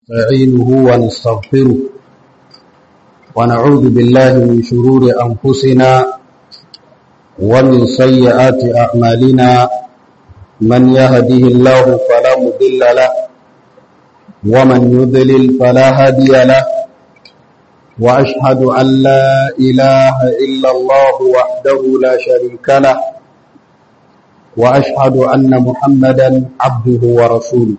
نستعينه ونستغفره ونعوذ بالله من شرور أنفسنا ومن سيئات أعمالنا من يهده الله فلا مضل له ومن يضلل فلا هادي له وأشهد أن لا إله إلا الله وحده لا شريك له وأشهد أن محمدا عبده ورسوله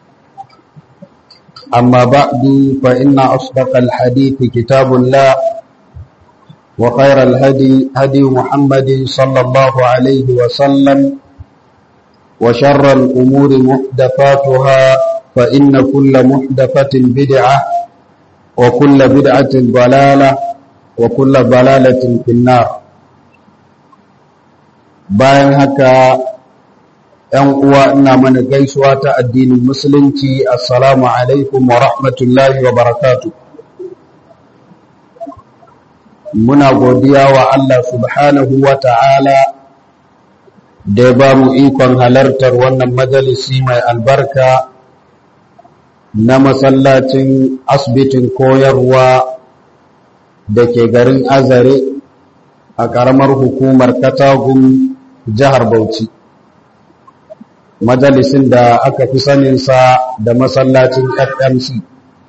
أما بعد فإن أصدق الحديث كتاب الله وخير الهدي هدي محمد صلى الله عليه وسلم وشر الأمور محدثاتها فإن كل محدثة بدعة وكل بدعة ضلالة وكل ضلالة في النار bayan haka ‘yan uwa ina mana gaisuwa ta addinin musulunci assalamu alaikum wa rahmatullahi wa barakatu muna godiya wa Allah subhanahu wa ta'ala da ya ba mu ikon halartar wannan majalisi mai albarka na masallacin asibitin koyarwa da ke garin azare a ƙaramar hukumar katagun jihar Bauchi. Majalisin da aka fi saninsa da masallacin FMC.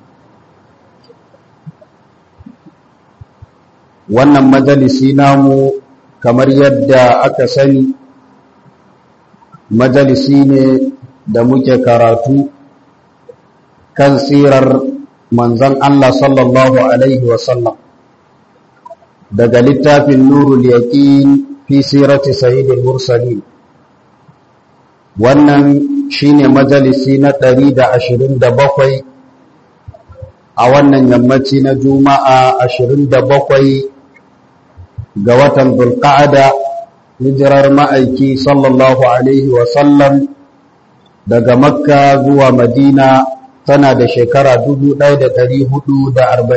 Wannan majalisi namu kamar yadda aka sani majalisi ne da muke karatu kan sirar manzan Allah sallallahu Alaihi wasallam. daga littafin nurul yaqin fi sirati sayyidil mursalin wannan shine majalisi na 127 a wannan yammaci na juma'a 27 ga watan zulqa'ada hijirar ma'aiki sallallahu alaihi wa sallam daga makka zuwa madina tana da shekara 1447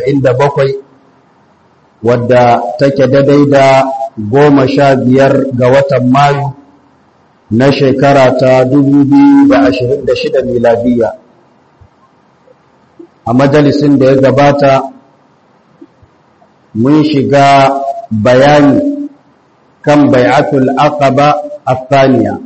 wadda take daidai da goma sha biyar ga watan mayu na shekara ta shida miladiya a majalisin da ya gabata mun shiga bayani kan bai'atul aqaba athaniya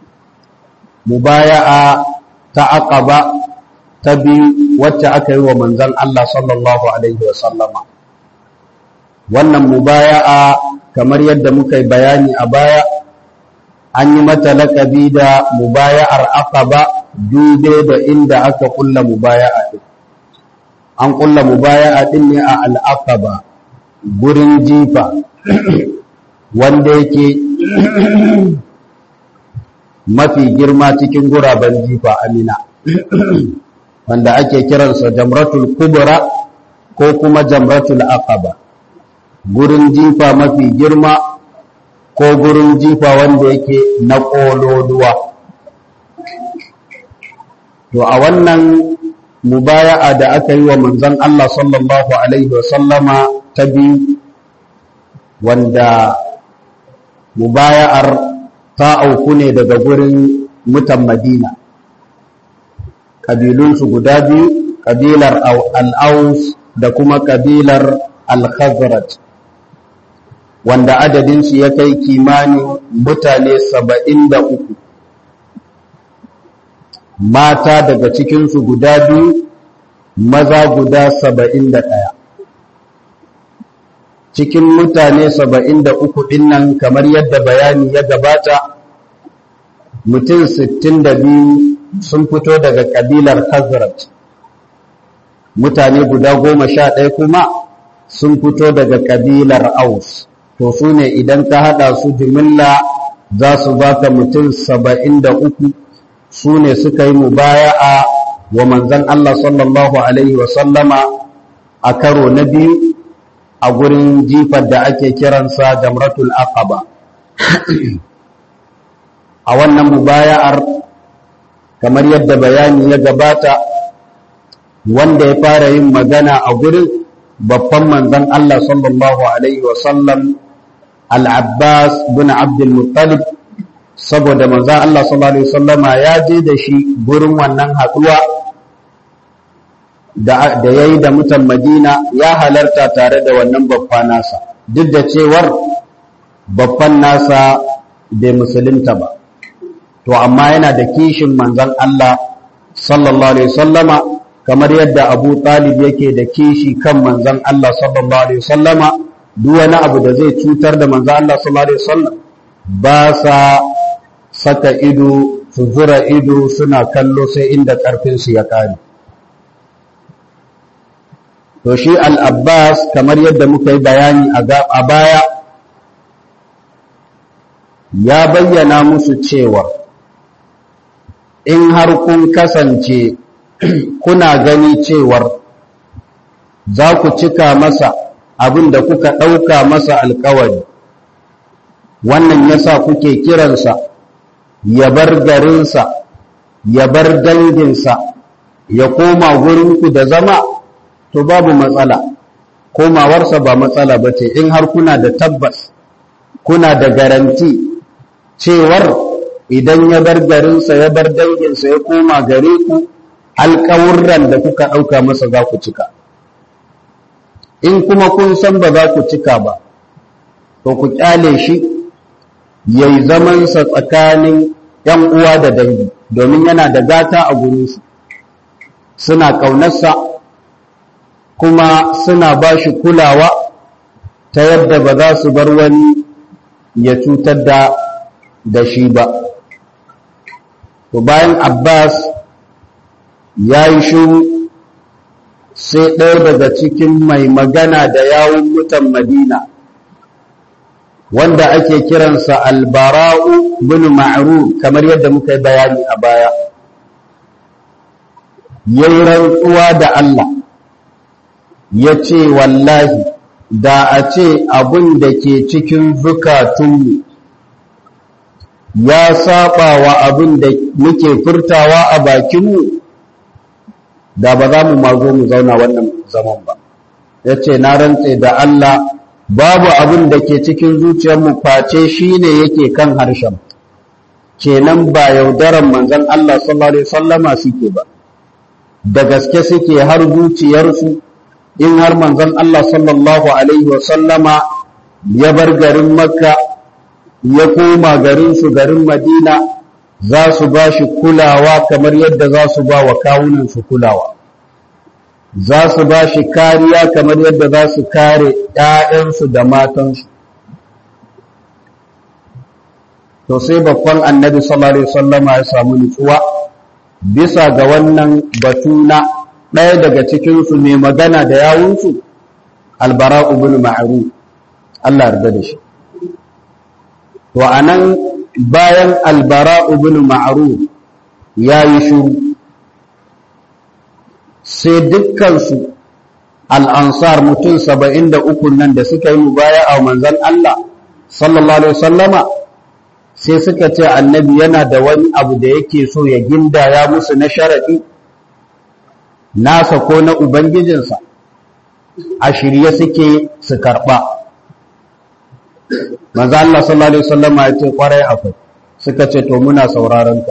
mubaya'a ta aqaba ta biyu wacce aka yi wa manzon Allah sallallahu alaihi wasallama wannan mubaya'a kamar yadda muka yi bayani a baya an yi mata laƙabi da mubaya'ar aqaba dube da inda aka kulla mubaya'a din an kulla mubaya'a din ne a al'aqaba gurin jifa wanda yake mafi girma cikin guraben jifa amina wanda ake kiransa jamratul kubra ko kuma jamratul aqaba gurin jifa mafi girma ko gurin jifa wanda yake na ƙololuwa to a wannan mubaya'a da aka yi wa manzon Allah sallallahu alaihi wasallama ta biyu wanda mubaya'ar ta auku ne daga gurin mutan Madina ƙabilunsu guda biyu ƙabilar al'aus da kuma ƙabilar al-khazraj wanda adadinsu ya kai kimanin mutane saba'in da uku mata daga cikinsu guda biyu maza guda saba'in da ɗaya cikin mutane saba'in da uku ɗinnan kamar yadda bayani ya gabata mutum sittin da biyu sun fito daga ƙabilar hazrat mutane guda goma sha ɗaya kuma sun fito daga ƙabilar aus to su ne idan ka haɗa su jimilla za su baka mutum saba'in da uku su ne suka yi mubaya'a wa manzan Allah sallallahu Alaihi wasallama a karo na biyu a gurin jifar da ake kiransa jamratul aqaba a wannan mubaya'ar kamar yadda bayani ya gabata wanda ya fara yin magana a gurin babban manzan Allah sallallahu Alaihi wasallam al'abbas bin abdulmuttalib saboda manzan Allah sallallahu Alaihi wasallama ya je da shi gurin wannan haɗuwa da ya yi da mutan madina ya halarta tare da wannan babba nasa duk da cewar babban nasa bai musulunta ba to amma yana da kishin manzan Allah sallallahu alaihi sallama kamar yadda abu talib yake da kishi kan manzan Allah sallallahu alaihi sallama duk wani abu da zai cutar da manzan Allah sallallahu alaihi sallam ba sa saka ido su zura ido suna kallo sai inda ƙarfinsu ya ƙare to shi al'abbas kamar yadda muka yi bayani a baya ya bayyana musu cewa in har kun kasance kuna gani cewar za ku cika masa abin da kuka ɗauka masa alkawari wannan yasa kuke kiransa ya bar garinsa ya bar danginsa ya koma gurinku da zama to babu matsala komawarsa ba matsala ba ce in har kuna da tabbas kuna da garanti cewar idan ya bar garinsa ya bar danginsa ya koma gare ku alƙawurran da kuka ɗauka masa za ku cika in kuma kun san ba za ku cika ba to ku ƙyale shi ya yi zamansa tsakanin ‘yan uwa da dangi domin yana da gata a gurinsu suna ƙaunarsa kuma suna ba shi kulawa ta yadda ba za su bar wani ya cutar da da shi ba to bayan abbas ya yi shuru sai ɗaya daga cikin mai magana da yawun mutan madina wanda ake kiransa albara'u bin ma'ruf kamar yadda muka yi bayani a baya yayi rantsuwa da Allah ya ce wallahi da a ce abin da ke cikin zukatunmu ya saba wa abin da muke furtawa a bakinmu da ba za mu mazo mu zauna wannan zaman ba ya ce na rantse da Allah babu abin da ke cikin zuciyarmu face shi ne yake kan harshen kenan ba yaudaran manzon Allah sallallahu alaihi wasallama suke ba da gaske suke har zuciyarsu in har manzon Allah sallallahu alaihi wasallama ya bar garin makka ya koma garinsu garin madina za su ba shi kulawa kamar yadda za su ba wa kawunansu kulawa za su ba shi kariya kamar yadda za su kare ‘ya'yansu da matansu to sai babban annabi sallallahu alaihi wasallama ya samu nutsuwa bisa ga wannan batu na ɗaya daga cikinsu mai magana da yawunsu albara'u bin ma'aru Allah yarda da shi to anan bayan albara'u bin ma'aru ya yi shuru sai dukkansu al'ansar mutum saba'in da uku nan da suka yi mubaya a manzan Allah sallallahu Alaihi wasallama sai suka ce annabi yana da wani abu da yake so ya gindaya musu na sharaɗi nasa ko na Ubangijinsa a shirye suke su karɓa. Manzan Allah sallallahu Alaihi wasallama ya ce ƙwarai akwai suka ce to muna sauraronka.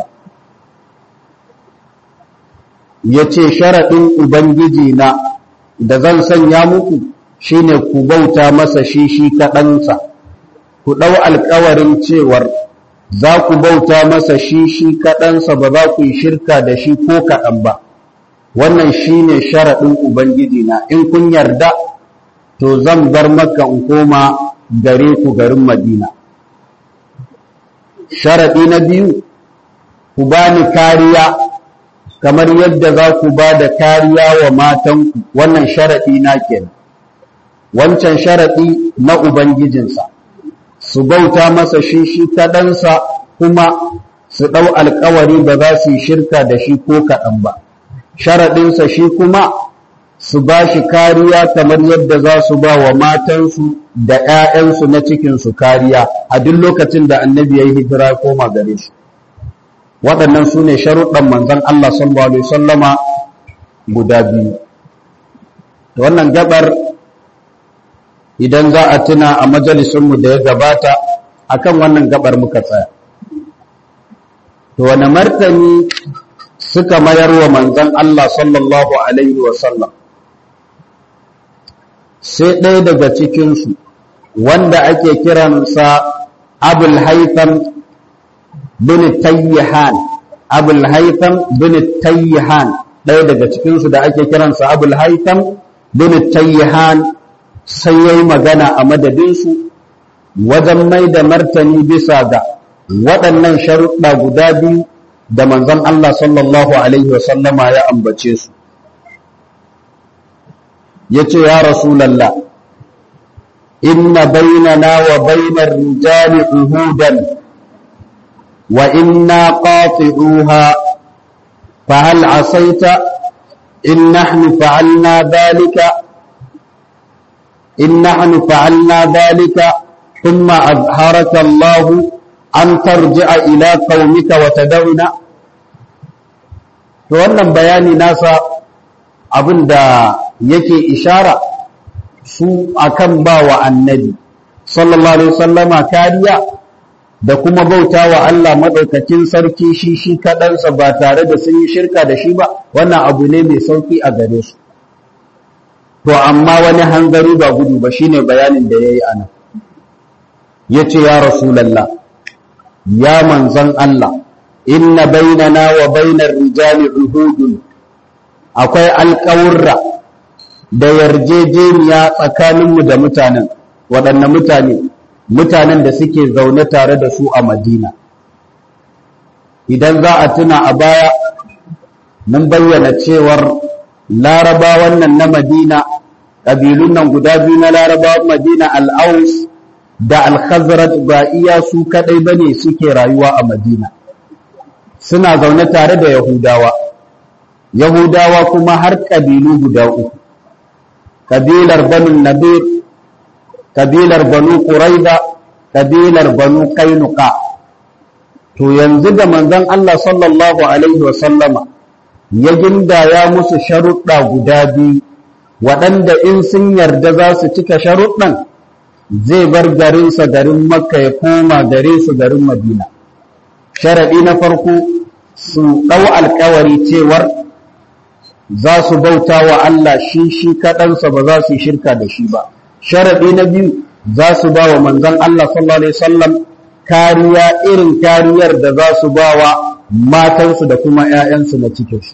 ya ce sharaɗin Ubangiji na da zan sanya muku shi ne ku bauta masa shi shi kaɗansa, ku ɗau alkawarin cewar za ku bauta masa shi shi kaɗansa ba za ku yi shirka da shi ko kaɗan ba, wannan shi ne sharaɗin Ubangiji na in kun yarda to zan bar maka in koma gare ku garin Madina. Sharaɗi na biyu, ku bani kariya kamar yadda za ku ba da kariya wa matanku wannan sharaɗi na kenan wancan sharaɗi na Ubangijinsa su bauta masa shi shi kaɗansa kuma su ɗau alkawari ba za su yi shirka da shi ko kaɗan ba sharaɗinsa shi kuma su ba shi kariya kamar yadda za su ba wa matansu da ‘ya'yansu na cikinsu kariya a duk lokacin da annabi ya yi hijira koma gare shi waɗannan su ne sharuɗan manzan Allah sallallahu Alaihi sallama guda biyu. Wannan gabar idan za a tuna a majalisunmu da ya gabata akan wannan gabar muka tsaya. To wane martani suka mayar wa manzon Allah sallallahu alaihi wasallam sai ɗaya daga cikinsu wanda ake kiransa abul haitham bin tayyihan abul haitham bin tayyihan ɗaya daga cikinsu da ake kiransa abul haitham bin tayyihan sai yayi magana a madadinsu wajen mai da martani bisa ga waɗannan sharuɗa guda biyu da manzon Allah sallallahu alaihi wasallama ya ambace su yace ya rasulullah inna bainana wa bainar rijali uhudan wa inna qati'uha fa hal asaita in nahnu fa'alna dhalika in nahnu fa'alna dhalika thumma azharaka Allah an tarji'a ila qaumika wa tad'una to wannan bayani nasa abinda yake ishara su akan ba wa annabi sallallahu alaihi wasallama kariya da kuma bauta wa Allah madaukakin sarki shi shi kaɗansa ba tare da sun yi shirka da shi ba wannan abu ne mai sauki a gare su to amma wani hanzari ba gudu ba shine bayanin da yayi anan yace ya rasulullah ya manzon Allah inna bainana wa bainar rijali uhudun akwai alƙawurra da yarjejeniya tsakaninmu da mutanen waɗanne mutane mutanen da suke zaune tare da su a madina idan za a tuna a baya mun bayyana cewar larabawan nan na madina ƙabilun nan guda biyu na larabawan madina al'aus da al-khazraj ba iya su kaɗai ba ne suke rayuwa a madina suna zaune tare da yahudawa yahudawa kuma har ƙabilu guda uku kabilar banu nabir kabilar banu quraiza kabilar banu kainuka to yanzu da manzon Allah sallallahu alaihi wa sallama ya gindaya musu sharuɗa guda biyu waɗanda in sun yarda za su cika sharuɗan zai bar garinsa garin makka ya koma gare su garin madina sharaɗi na farko su ɗau alkawari cewar za su bauta wa Allah shi shi kaɗansa ba za su yi shirka da shi ba. Sharaɗi na biyu za su ba wa manzan Allah sallallahu Alaihi wasallam kariya irin kariyar da za su ba wa matansu da kuma ‘ya'yansu na cikinsu.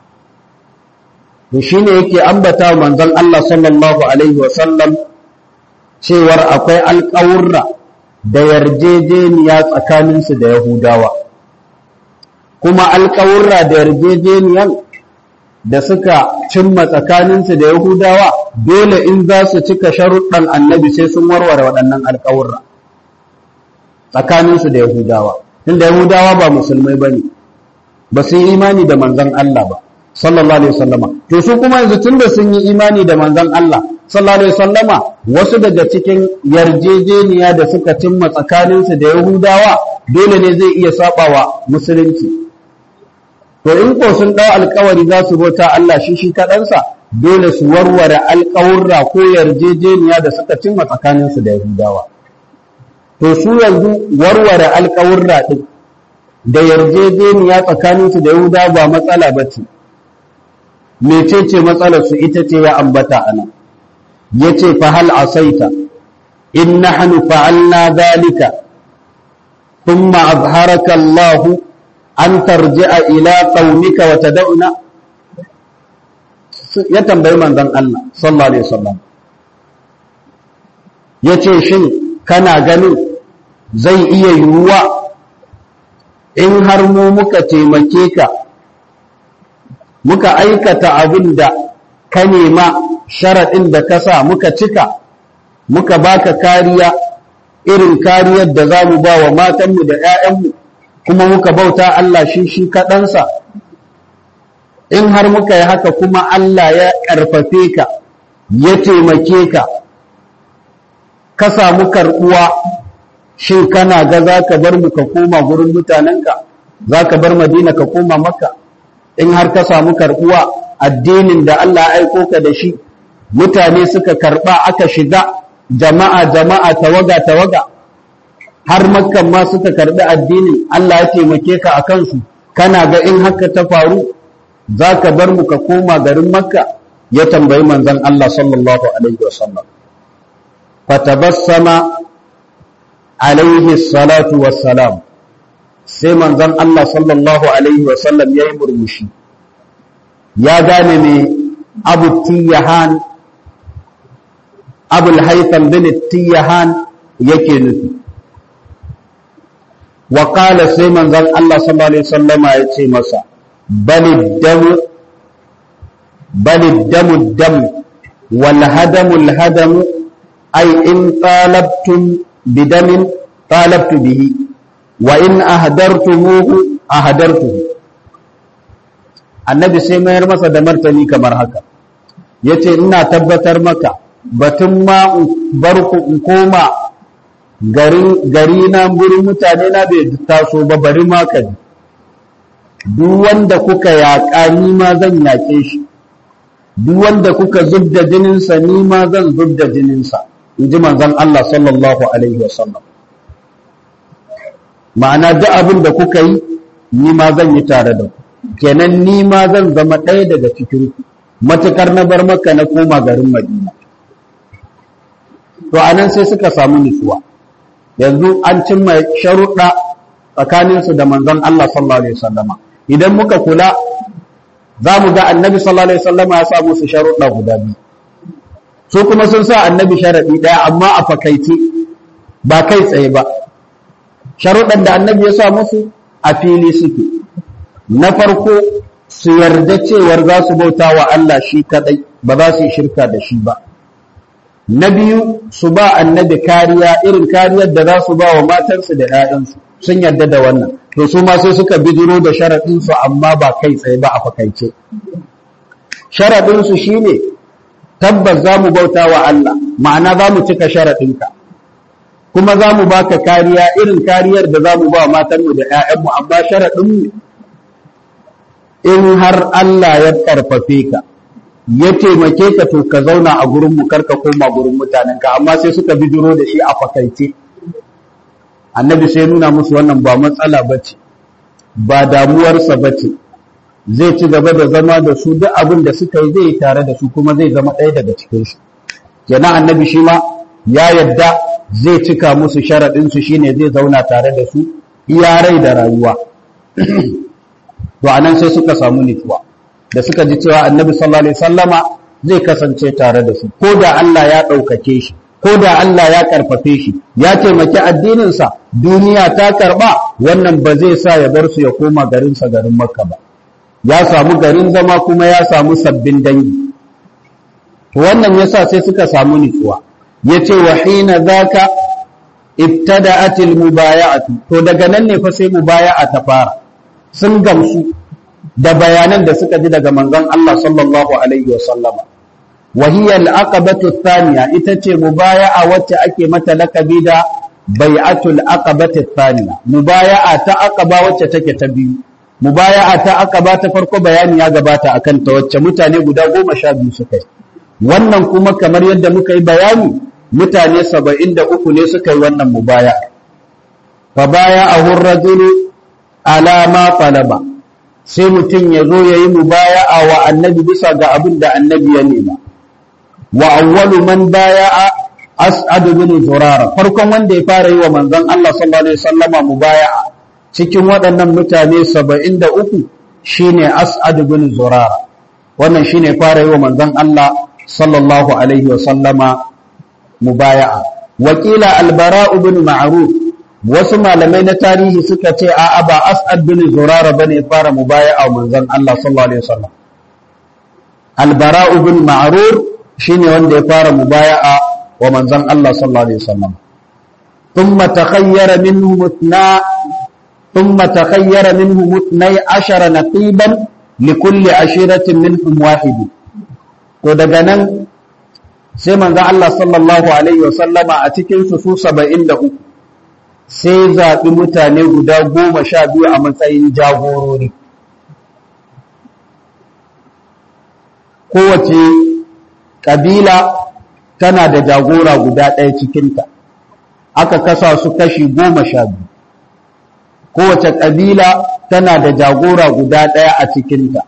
To shi ne yake ambata wa manzan Allah sallallahu Alaihi wasallam cewar akwai alƙawurra da yarjejeniya tsakaninsu da Yahudawa. Kuma alƙawurra da yarjejeniyan da suka cimma tsakaninsu da Yahudawa dole in za su cika sharuɗan annabi sai sun warware waɗannan alƙawurra tsakaninsu da Yahudawa. Tunda Yahudawa ba musulmai ba ne, ba su yi imani da manzan Allah ba, sallallahu Alaihi wasallama. To su kuma yanzu tunda sun yi imani da manzan Allah, sallallahu Alaihi wasallama, wasu daga cikin yarjejeniya da suka cimma tsakaninsu da Yahudawa dole ne zai iya saɓawa musulunci. to in ko sun ɗau alkawari za su bauta Allah shi shi kaɗansa dole su warware alkawurra ko yarjejeniya da suka cimma tsakaninsu da Yahudawa. To su yanzu warware alkawurra ɗin da yarjejeniya tsakaninsu da Yahudawa ba matsala ba ce. Mecece matsalar su ita ce ya ambata a nan. Ya ce fa hal asaita in nahnu fa'alna zalika thumma azharaka Allahu an tarji'a ila qaumika wa tad'una ya tambayi manzon Allah sallallahu alaihi wasallam yace shin kana ganin zai iya yiwuwa in har mu muka taimake ka muka aikata abin da ka nema sharaɗin da ka sa muka cika muka baka kariya irin kariyar da za mu ba wa matanmu da 'ya'yanmu kuma muka bauta Allah shi shi kaɗansa in har muka yi haka kuma Allah ya ƙarfafe ka ya taimake ka ka samu karɓuwa shin kana ga za ka bar mu ka koma gurin mutanenka za ka bar madina ka koma maka in har ka samu karɓuwa addinin da Allah ya aiko ka da shi mutane suka karɓa aka shiga jama'a jama'a tawaga tawaga har makkan ma suka karɓi addinin Allah ya taimake ka a kansu kana ga in haka ta faru za ka bar mu ka koma garin makka ya tambayi manzon Allah sallallahu alaihi wasallam fatabassama alaihi salatu wassalam sai manzon Allah sallallahu alaihi wasallam ya yi murmushi ya gane me abu tiyahan abul haitham bin tiyahan yake nufi wa qala sai manzon Allah sallallahu alaihi wasallama ya ce masa balid damu balid damu dam wal hadamu al hadamu ay in talabtum bidamin talabtu bihi wa in ahdartumuhu ahdartuhu annabi sai mayar masa da martani kamar haka yace ina tabbatar maka batun ma bar ku in koma gari na gurin mutane na bai taso ba bari ma ka ji duk wanda kuka yaƙa ni ma zan yaƙe shi duk wanda kuka zubda jininsa ni ma zan zubda jininsa in ji manzon Allah sallallahu alaihi wasallam ma'ana duk abin da kuka yi ni ma zan yi tare da ku kenan ni ma zan zama ɗaya daga cikin ku matukar na bar maka na koma garin Madina to anan sai suka samu nutsuwa yanzu an cimma sharuɗa tsakaninsu da manzon Allah sallallahu alaihi wasallama idan muka kula za mu ga annabi sallallahu alaihi wasallama ya sa musu sharuɗa guda biyu su kuma sun sa annabi sharaɗi ɗaya amma a fakaice ba kai tsaye ba sharuɗan da annabi ya sa musu a fili suke na farko su yarda cewar za su bauta wa Allah shi kaɗai ba za su yi shirka da shi ba na biyu su ba annabi kariya irin kariyar da za su ba wa matansu da ‘ya'yansu sun yarda da wannan to su ma sai suka bidiro da sharaɗinsu amma ba kai tsaye ba a fakaice sharaɗinsu shi ne tabbas za mu bauta wa Allah ma'ana za mu cika sharaɗinka kuma za mu baka kariya irin kariyar da za mu ba matanmu da ‘ya'yanmu amma sharaɗinmu in har Allah ya ƙarfafe ka ya taimake ka to ka zauna a gurin mu karka koma gurin mutanenka amma sai suka bidiro da shi a fakaice annabi sai nuna musu wannan ba matsala bace ba damuwarsa bace zai ci gaba da zama da su duk abin da suka yi zai yi tare da su kuma zai zama ɗaya daga cikin su kenan annabi shi ma ya yadda zai cika musu sharaɗin su shine zai zauna tare da su iya rai da rayuwa to anan sai suka samu nutsuwa da suka ji cewa annabi sallallahu alaihi wasallama zai kasance tare da su ko da Allah ya ɗaukake shi ko da Allah ya karfafe shi ya taimaki addininsa duniya ta karba wannan ba zai sa ya bar su ya koma garinsa garin makka ba ya samu garin zama kuma ya samu sabbin dangi to wannan yasa sai suka samu nutsuwa yace wa hina zaka ibtada'atil mubaya'atu to daga nan ne fa sai mubaya'a ta fara sun gamsu da bayanan da suka ji daga manzon Allah sallallahu alaihi wasallama wa hiya al-aqabatu thaniya ita ce mubaya'a wacce ake mata lakabi da bai'atul aqabati thaniya mubaya'a ta aqaba wacce take ta biyu mubaya'a ta aqaba ta farko bayani ya gabata akan ta wacce mutane guda goma sha biyu suka yi wannan kuma kamar yadda muka yi bayani mutane saba'in da uku ne suka yi wannan mubaya'a fa baya'ahu ar-rajulu ala ma talaba sai mutum ya zo ya yi mubaya'a wa annabi bisa ga abin da annabi ya nema wa awwalu man baya'a as'ad bin zurara farkon wanda ya fara yi wa manzon Allah sallallahu alaihi wasallama mubaya'a cikin waɗannan mutane 73 shine as'ad bin zurara wannan shine fara yi wa manzon Allah sallallahu alaihi wasallama mubaya'a wakila albara bin ma'ruf wasu malamai na tarihi suka ce a ba as'ad bin zurara bane fara mubaya'a manzon Allah sallallahu alaihi wasallam albara bin ma'rur shine wanda ya fara mubaya'a wa manzon Allah sallallahu alaihi wasallam thumma takhayyara minhu mutna thumma takhayyara minhu mutnai ashara naqiban likulli ashiratin minhum wahid to daga nan sai manzon Allah sallallahu alaihi wasallama a cikin su su 73 sai zaɓi mutane guda goma sha biyu a matsayin jagorori kowace ƙabila tana da jagora guda ɗaya cikinta aka kasa su kashi goma sha biyu kowace ƙabila tana da jagora guda ɗaya a cikinta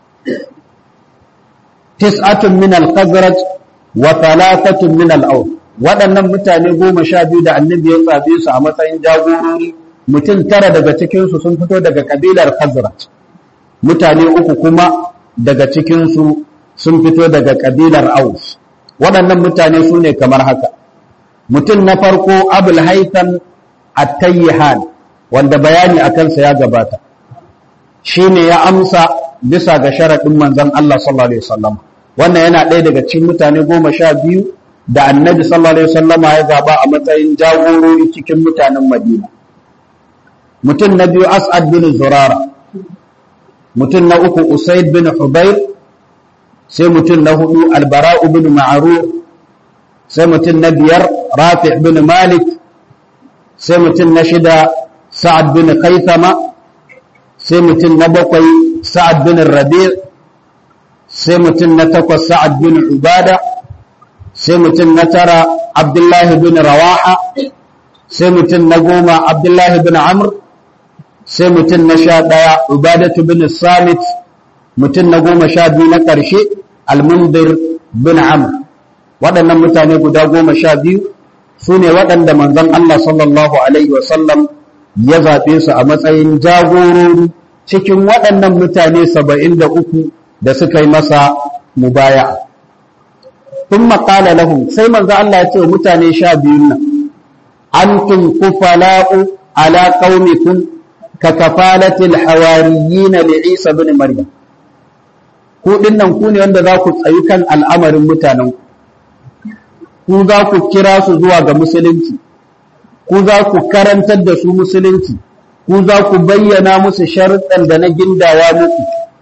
tis'atun min al-khazraj wa thalathatun min al-aws waɗannan mutane goma sha biyu da annabi ya tsabe su a matsayin jagorori mutum tara daga cikinsu sun fito daga kabilar khazraj mutane uku kuma daga cikinsu sun fito daga kabilar aus waɗannan mutane su ne kamar haka mutum na farko abul haitham at-tayyihan wanda bayani a kansa ya gabata shine ya amsa bisa ga sharaɗin manzon Allah sallallahu alaihi wasallam wannan yana ɗaya daga cikin mutane goma sha biyu da annabi sallallahu alaihi wasallam ya zaba a matsayin jagorori cikin mutanen Madina mutum na biyu As'ad bin Zurara mutum na uku Usaid bin Hubayr sai mutum na hudu Al-Bara'u bin Ma'ruf sai mutum na biyar Rafi' bin Malik sai mutum na shida Sa'ad bin Khaythama sai mutum na bakwai Sa'ad bin Rabi' sai mutum na takwas Sa'ad bin Ubada sai mutum na tara Abdullahi bin Rawaha sai mutum na goma Abdullahi bin Amr sai mutum na sha ɗaya Ubadatu bin Samit mutum na goma sha biyu na ƙarshe Al-Mundir bin Amr waɗannan mutane guda goma sha biyu su ne waɗanda manzon Allah sallallahu Alaihi wasallam ya zaɓe su a matsayin jagorori cikin waɗannan mutane saba'in da uku da suka yi masa mubaya. Tun maƙala lahum sai manzo Allah ya ce wa mutane sha biyun nan, Antum kufala'u ala qaumikum ka kafalatil hawariyina li Isa bin Maryam. Ku dinnan ku ne wanda za ku tsayi kan al'amarin mutanen ku. Ku za ku kira su zuwa ga musulunci. Ku za ku karantar da su musulunci. Ku za ku bayyana musu sharuɗan da na gindaya muku.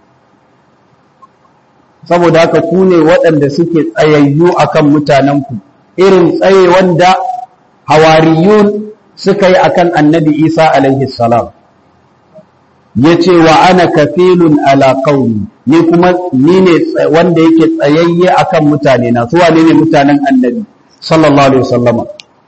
saboda haka ku ne waɗanda suke tsayayyu akan mutanenku irin tsaye wanda hawariyun suka yi akan annabi isa alaihi salam ya ce wa ana kafilun ala qaumi ni kuma ni ne wanda yake tsayayye akan mutane na su wane ne mutanen annabi sallallahu alaihi wasallama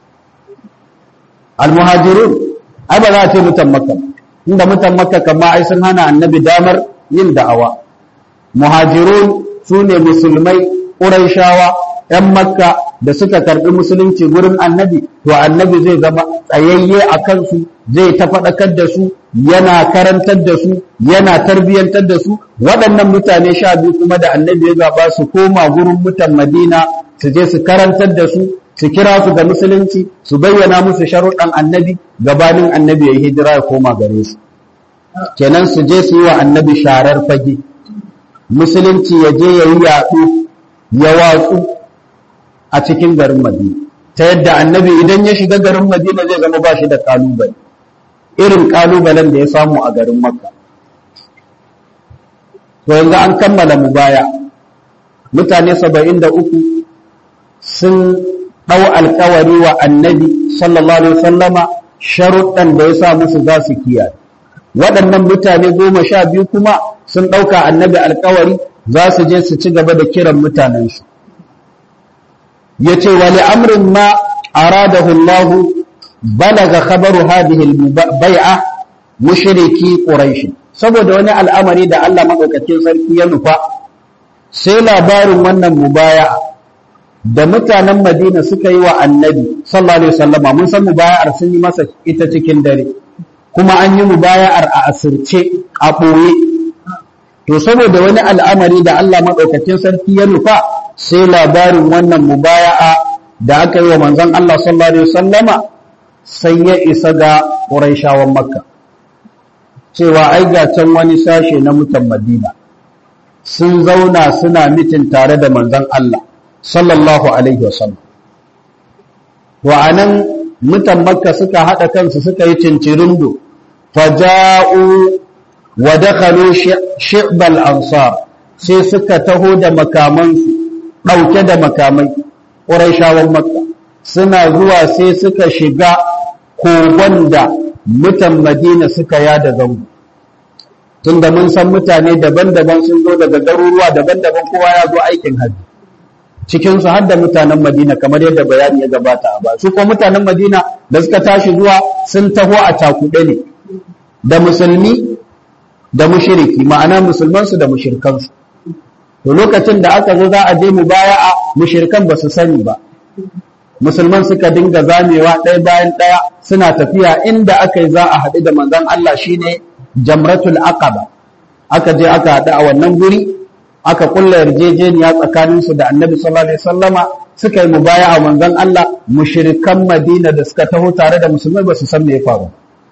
almuhajirun ai ba za a ce mutan makka inda mutan makka kama ai sun hana annabi damar yin da'awa muhajirun su ne musulmai ƙuraishawa ‘yan makka da suka karɓi musulunci gurin annabi to annabi zai zama tsayayye a kansu zai ta faɗakar da su yana karantar da su yana tarbiyyantar da su waɗannan mutane sha biyu kuma da annabi ya zaɓa su koma gurin mutan madina su je su karantar da su su kira su ga musulunci su bayyana musu sharuɗan annabi gabanin annabi ya yi hijira ya koma gare su kenan su je su yi wa annabi sharar fage musulunci ya je ya yi yaɗu ya watsu a cikin garin madina ta yadda annabi idan ya shiga garin madina zai zama ba shi da ƙalubale irin ƙalubalen da ya samu a garin makka to yanzu an kammala mu baya mutane saba'in da uku sun ɗau alkawari wa annabi sallallahu alaihi wasallama sharuɗan da ya sa musu za su kiyaye waɗannan mutane goma sha biyu kuma sun ɗauka annabi alkawari za su je su ci gaba da kiran mutanensu ya ce wali amrin ma aradahu Allah balaga khabaru hadhihi bai'a mushriki quraish saboda wani al'amari da Allah madaukakin sarki ya nufa sai labarin wannan mubaya'a da mutanen Madina suka yi wa annabi sallallahu alaihi wasallama mun san mubaya'ar sun yi masa ita cikin dare kuma an yi mubaya'ar a asirce a ɓoye to saboda wani al'amari da Allah maɗaukakin sarki ya nufa sai labarin wannan mubaya'a da aka yi wa manzon Allah sallallahu alaihi wasallama sai ya isa ga Qurayshawan Makka cewa ai ga can wani sashe na mutan Madina sun zauna suna mitin tare da manzon Allah sallallahu alaihi wasallam wa anan mutan Makka suka haɗa kansu suka yi cincirindo faja'u wa dakhalu shi'bal ansar sai suka taho da makamansu dauke da makamai quraishawan makka suna zuwa sai suka shiga kogon da mutan madina suka yada zango tunda mun san mutane daban-daban sun zo daga garuruwa daban-daban kowa ya zo aikin hajji cikin su har da mutanen madina kamar yadda bayani ya gabata a ba su ko mutanen madina da suka tashi zuwa sun taho a takuɗe ne da musulmi da mushiriki ma'ana musulmansu da mushirkansu to lokacin da aka zo za a je mubaya'a mushirkan ba su sani ba musulman suka dinga zamewa ɗaya bayan ɗaya suna tafiya inda aka yi za a haɗu da manzon Allah shine jamratul aqaba aka je aka haɗu a wannan guri aka kulla yarjejeniya tsakaninsu da annabi sallallahu alaihi wasallama suka yi mubaya'a manzon Allah mushrikan Madina da suka taho tare da musulmai ba su san me ya faru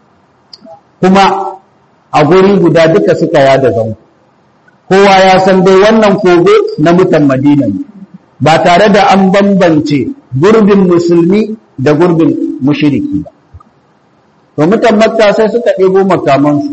kuma a guri guda duka suka yada zango kowa ya san dai wannan kogo na mutan Madina ne ba tare da an bambance gurbin musulmi da gurbin mushriki ba to mutan Makka sai suka ɗebo makamansu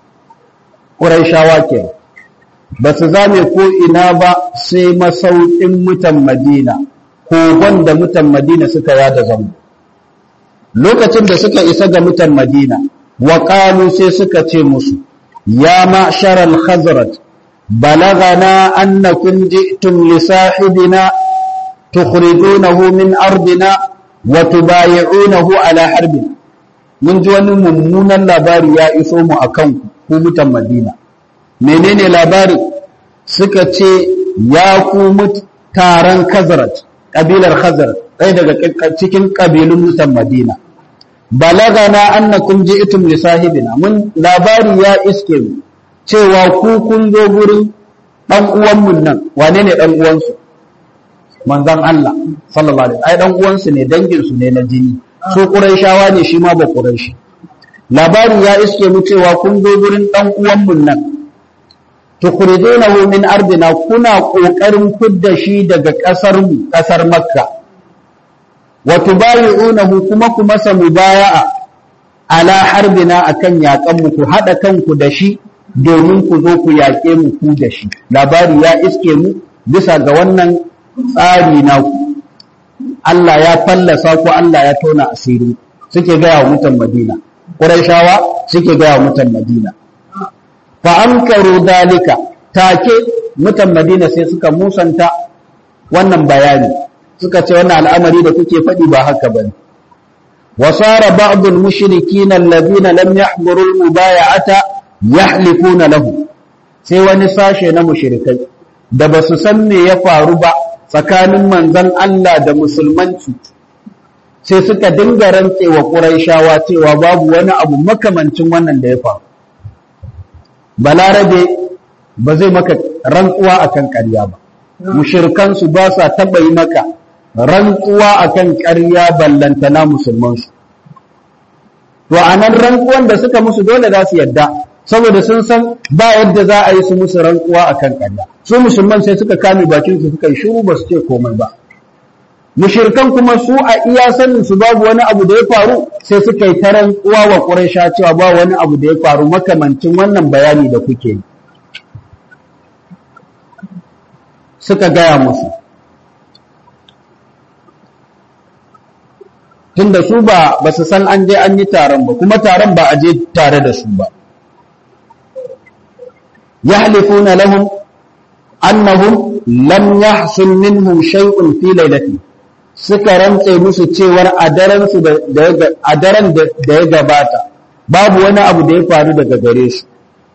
Qurayshawa kenan ba su zame ko ina ba sai masaukin mutan Madina kogon da mutan Madina suka yada zango lokacin da suka isa ga mutan Madina wa qalu sai suka ce musu ya ma'shar al-khazraj balagana annakum ji'tum li sahibina tukhrijunahu min ardina wa tubayi'unahu ala harbin mun ji wani mummunan labari ya iso mu akan ku mutan Madina menene labari suka ce ya ku taron khazraj kabilar khazraj ɗaya daga cikin kabilun mutan Madina balagana annakum ji'tum li sahibina mun labari ya iske mu cewa ku kun zo gurin dan uwan mun nan wane ne dan uwan su manzon Allah sallallahu alaihi ai dan uwan su ne dangin su ne na jini su quraishawa ne shi ma ba quraishi labari ya iske mu cewa kun zo gurin dan uwan mun nan tukhrijunahu min ardina kuna kokarin fidda shi daga kasar mu kasar makka wa tubayi'unahu kuma ku masa mubaya'a ala harbina akan yakan mu ku hada kanku da shi domin ku zo ku yake mu ku da shi labari ya iske mu bisa ga wannan tsari na ku Allah ya fallasa ku Allah ya tona asiri suke gaya wa mutan Madina Qurayshawa suke gaya wa mutan Madina fa ankaru dalika take mutan Madina sai suka musanta wannan bayani suka ce wannan al'amari da kuke faɗi ba haka bane wa sara ba'dul mushrikin alladhina lam yahduru al-mubay'ata yahlifuna lahu sai wani sashe na mushrikai da basu san me ya faru ba tsakanin manzon Allah da musulmanci sai suka dinga rantsewa Qurayshawa cewa babu wani abu makamancin wannan da ya faru balarabe ba zai maka rantsuwa akan ƙarya ba mushirkan su ba sa taba yi maka rantsuwa akan ƙarya ballantana musulman su to anan rantsuwan da suka musu dole za su yadda saboda sun san ba yadda za a yi su musu rantsuwa akan ƙarya su musulman sai suka kame bakin su suka yi shiru ba su ce komai ba mushirkan kuma su a iya sanin su babu wani abu da ya faru sai suka yi ta rantsuwa wa Quraysha cewa ba wani abu da ya faru makamancin wannan bayani da kuke yi suka gaya musu tunda su ba ba su san an je an yi taron ba kuma taron ba a je tare da su ba yahlifuna lahum annahum lam yahsul minhum shay'un fi laylati suka rantse musu cewar a daren su da a daren da ya gabata babu wani abu da ya faru daga gare su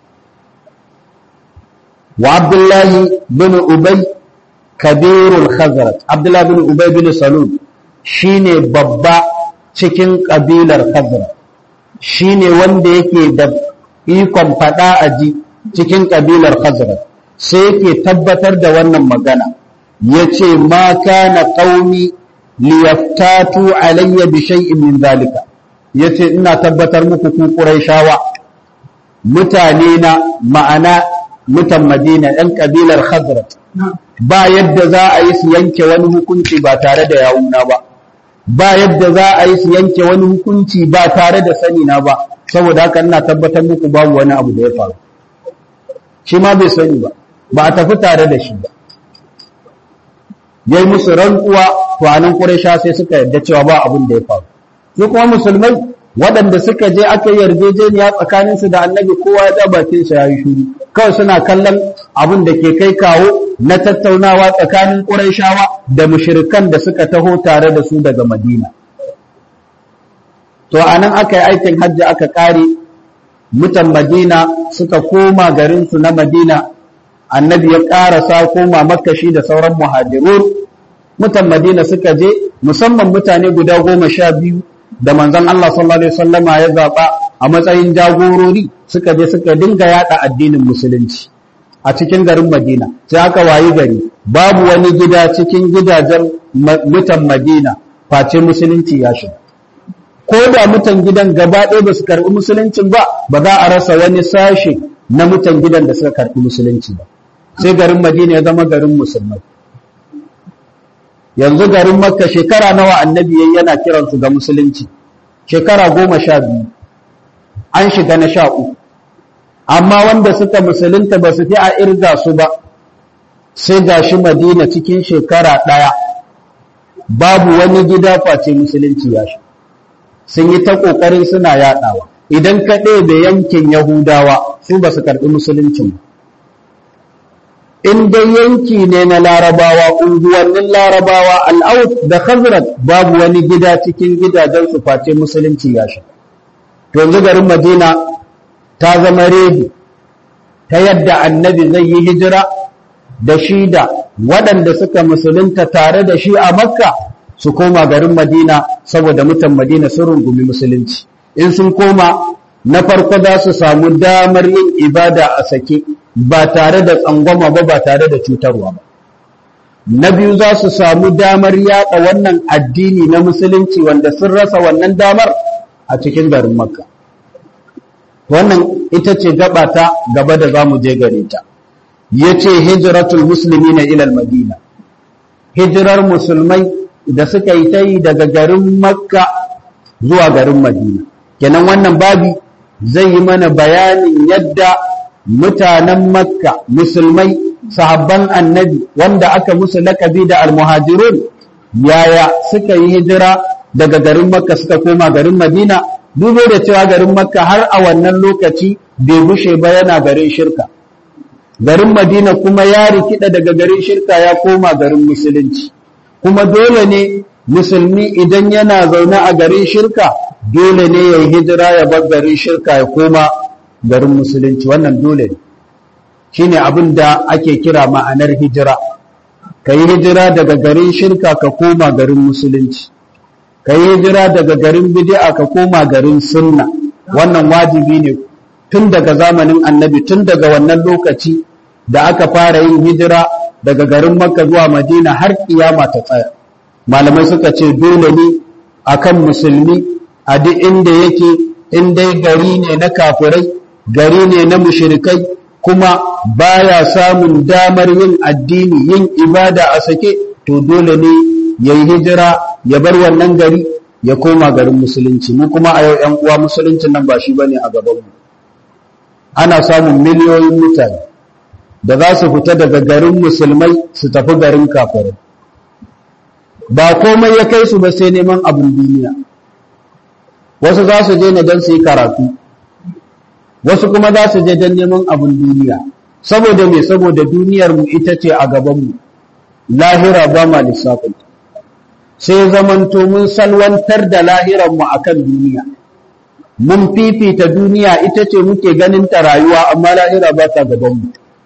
wa abdullahi bin ubay kabirul khazraj abdullahi bin ubay bin salul shine babba cikin kabilar khazraj shine wanda yake da ikon fada aji cikin kabilar khazraj sai yake tabbatar da wannan magana yace ma kana qaumi liyaftatu alayya bi shay'in min zalika yace ina tabbatar muku ku quraishawa mutane na ma'ana mutan madina ɗan kabilar khazraj ba yadda za a yi su yanke wani hukunci ba tare da yawuna ba ba yadda za a yi su yanke wani hukunci ba tare da sani na ba saboda haka ina tabbatar muku babu wani abu da ya faru shi ma bai sani ba ba a tafi tare da shi ba yayi musu rantsuwa to anan Quraysha sai suka yarda cewa ba abin da ya faru su kuma musulmai waɗanda suka je aka yi yarjejeniya tsakanin su da Annabi kowa ya bakin sa yayi shiru kawai suna kallon abin da ke kai kawo na tattaunawa tsakanin Qurayshawa da mushrikan da suka taho tare da su daga Madina to anan aka yi aikin hajji aka kare mutan madina suka koma garinsu na madina annabi ya ƙarasa koma makashi da sauran muhajirun mutan madina suka je musamman mutane guda goma sha biyu da manzon Allah sallallahu alaihi wasallama ya zaɓa a matsayin jagorori suka je suka dinga yada addinin musulunci a cikin garin madina sai aka wayi gari babu wani gida cikin gidajen mutan madina face musulunci ya shiga ko da mutan gidan gaba ɗaya ba su karɓi musuluncin ba ba za a rasa wani sashe na mutan gidan da suka karɓi musulunci ba sai garin madina ya zama garin musulmai yanzu garin makka shekara nawa annabi yayi yana kiransu ga musulunci shekara goma sha biyu an shiga na sha uku amma wanda suka musulunta ba su fi a irga su ba sai gashi madina cikin shekara ɗaya babu wani gida face musulunci ya shi sun yi ta ƙoƙarin suna yaɗawa idan ka ɗebe yankin yahudawa su ba su karɓi musuluncin ba in dai yanki ne na larabawa unguwannin larabawa al'aut da khazrat babu wani gida cikin gidajen su face musulunci ya shi yanzu garin madina ta zama redi ta yadda annabi zai yi hijira da shi da waɗanda suka musulunta tare da shi a makka su koma garin madina saboda mutan madina sun rungumi musulunci in sun koma na farko za su samu damar yin ibada a sake ba tare da tsangwama ba ba tare da cutarwa ba na biyu za su samu damar yada wannan addini na musulunci wanda sun rasa wannan damar a cikin garin makka wannan ita ce gaba ta gaba da za mu je gare ta ya ce hijiratul musulmi na ilal madina hijirar musulmai da suka yi ta yi daga garin makka zuwa garin madina kenan wannan babi zai yi mana bayanin yadda mutanen makka musulmai sahabban annabi wanda aka musu lakabi da almuhajirun yaya suka yi hijira daga garin makka suka koma garin madina dubo da cewa garin makka har a wannan lokaci bai bushe ba yana garin shirka garin madina kuma ya rikida daga garin shirka ya koma garin musulunci kuma dole ne musulmi idan yana zaune a garin shirka dole ne ya yi hijira ya bar garin shirka ya koma garin musulunci wannan dole ne shi ne abin da ake kira ma'anar hijira ka yi hijira daga garin shirka ka koma garin musulunci ka yi hijira daga garin bid'a ka koma garin sunna wannan wajibi ne tun daga zamanin annabi tun daga wannan lokaci da aka fara yin hijira daga garin makka zuwa madina har kiyama ta tsaya malamai suka ce dole ne akan musulmi a duk inda yake in dai gari ne na kafirai gari ne na mushrikai kuma baya samun damar yin addini yin ibada a sake to dole ne ya yi hijira ya bar wannan gari ya koma garin musulunci mu kuma a yau ‘yan uwa musuluncin nan ba shi ba ne a gabanmu ana samun miliyoyin mutane da za su fita daga garin musulmai su tafi garin kafirai ba komai ya kai su ba sai neman abin duniya wasu za su je ne don su yi karatu wasu kuma za su je don neman abin duniya saboda me saboda duniyarmu ita ce a gabanmu lahira ba ma lissafin sai zamanto mun salwantar da lahiranmu a kan duniya mun fifita duniya ita ce muke ganin ta rayuwa amma lahira ba ta gabanmu